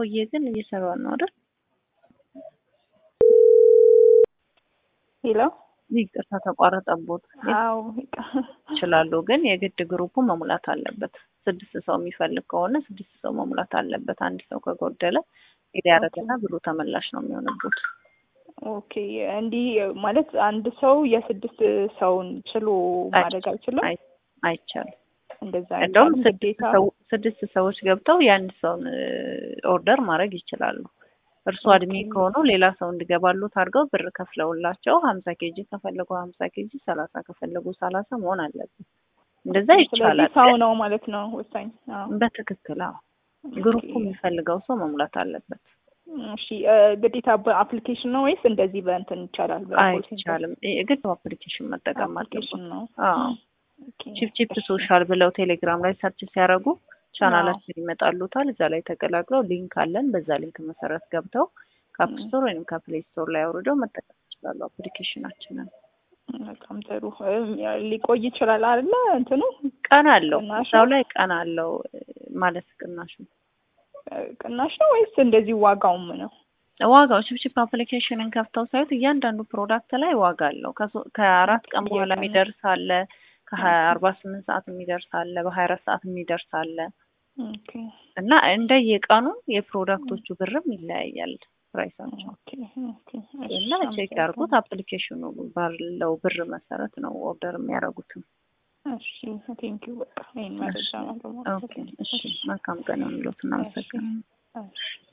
ቆየ ግን እየሰራ ነው አይደል? ሄሎ ይቅርታ ተቋረጠቦት አዎ ይችላሉ፣ ግን የግድ ግሩፑ መሙላት አለበት። ስድስት ሰው የሚፈልግ ከሆነ ስድስት ሰው መሙላት አለበት። አንድ ሰው ከጎደለ ሄድ ያደረገና ብሩ ተመላሽ ነው የሚሆንበት። ኦኬ እንዲህ ማለት አንድ ሰው የስድስት ሰውን ችሎ ማድረግ አይችልም። አይ- አይቻልም። እንደዛ እንደውም አይቻልም። ስድስት ግዴታ ሰው- ስድስት ሰዎች ገብተው የአንድ ሰውን ኦርደር ማድረግ ይችላሉ። እርሱ አድሜ ኦኬ። ከሆኑ ሌላ ሰው እንዲገባሉት አድርገው ብር ከፍለውላቸው ሀምሳ ኬጂ ከፈለጉ ሀምሳ ኬጂ ሰላሳ ከፈለጉ ሰላሳ መሆን አለበት። እንደዛ ስለዚህ ይቻላል። ሰው ነው ማለት ነው ወሳኝ። አዎ። በትክክል አዎ። ግሩፑ ኦኬ። የሚፈልገው ሰው መሙላት አለበት። እሺ እ፣ ግዴታ በአፕሊኬሽን ነው ወይስ እንደዚህ በእንትን ይቻላል? በኮል ሴንተር? አይቻልም። የግድ አፕሊኬሽን መጠቀም አለበት። አፕሊኬሽን ነው። አዎ ኦኬ። ቺፕ ቺፕ እሺ። ሶሻል ብለው ቴሌግራም ላይ ሰርች ሲያደርጉ ቻናላችን ይመጣሉታል። እዛ ላይ ተቀላቅለው ሊንክ አለን። በዛ ሊንክ መሰረት ገብተው ከአፕ ስቶር ወይም ከፕሌይ ስቶር ላይ አውርደው መጠቀም ይችላሉ አፕሊኬሽናችንን። በጣም ጥሩ። እም፣ ሊቆይ ይችላል አይደለ? እንትኑ ቀን አለው ቅናሹ? እዛው ላይ ቀን አለው ማለት ቅናሹ እ፣ ቅናሽ ነው ወይስ እንደዚህ ዋጋውም ነው? ዋጋው ቺፕቺፕ አፕሊኬሽንን ከፍተው ሳዩት እያንዳንዱ ፕሮዳክት ላይ ዋጋ አለው። ከሶ- ከአራት ቀን በኋላ በየቀኑ? የሚደርስ አለ፣ ከሀያ አርባ ስምንት ሰዓት የሚደርስ አለ፣ በሀያ አራት ሰዓት የሚደርስ አለ ኦኬ እና እንደየቀኑ የፕሮዳክቶቹ ብርም ይለያያል ፕራይሳቸው ኦኬ ኦኬ። እና እሺ፣ ቼክ ያርጉት። አፕሊኬሽኑ ባለው ብር መሰረት ነው ኦርደር የሚያደርጉትም። እሺ ቴንኪው። በቃ ይሄን መረጃ ነው ኦኬ እሺ፣ መልካም ቀን ይሁንልዎት። እናመሰግናለን። እሺ